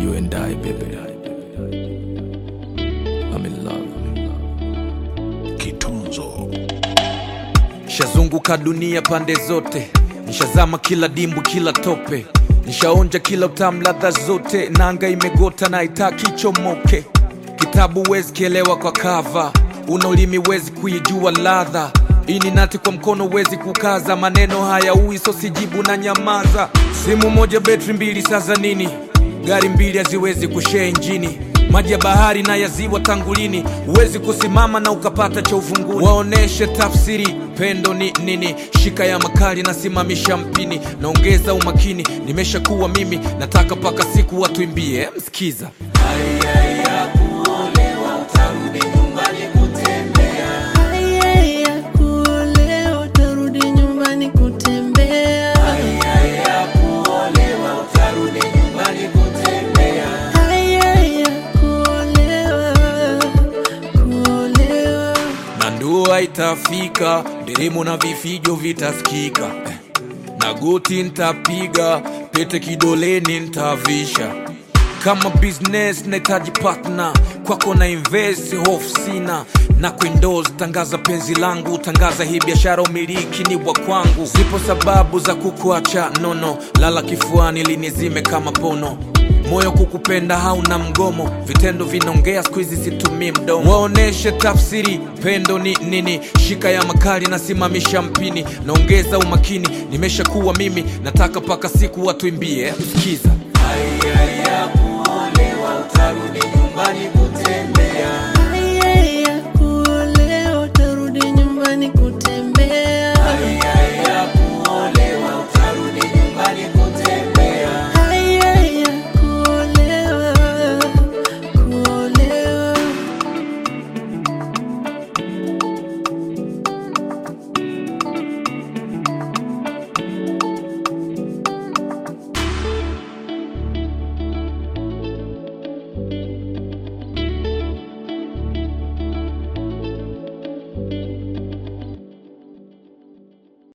You and I, baby. I'm in love. Kitunzo Nishazunguka dunia pande zote, nishazama kila dimbu, kila tope, nishaonja kila utamu, ladha zote. Nanga imegota na itaki chomoke. Kitabu wezi kielewa kwa kava, una ulimi wezi kuijua ladha. Ini nati kwa mkono wezi kukaza, maneno haya ui so sijibu na nyamaza. Simu moja betri mbili, sasa nini? Gari mbili haziwezi kushare injini maji ya bahari na ya ziwa tangulini, huwezi kusimama na ukapata cha ufunguni. Waoneshe tafsiri pendo ni nini, shika ya makali na simamisha mpini, naongeza umakini, nimeshakuwa mimi, nataka mpaka siku watuimbie. Msikiza Haya ya kuolewa utarudi nyumbani kutembea. Haya ya kuolewa, kuolewa. na ndoa itafika, nderemo na vifijo vitasikika, Eh, na goti ntapiga, pete kidoleni ntavisha. Kama business nahitaji partner, kwako na invest, hofu sina na kuendoze, tangaza penzi langu, tangaza hii biashara, umiliki ni wa kwangu. Zipo sababu za kukuacha nono, lala kifuani linizime kama pono moyo kukupenda hauna mgomo, vitendo vinaongea, siku hizi situmii mdomo. Waoneshe tafsiri pendo ni nini, shika ya makali na simamisha mpini, naongeza umakini, nimeshakuwa mimi, nataka mpaka siku watuimbie. Sikiza Haya ya kuolewa utarudi nyumbani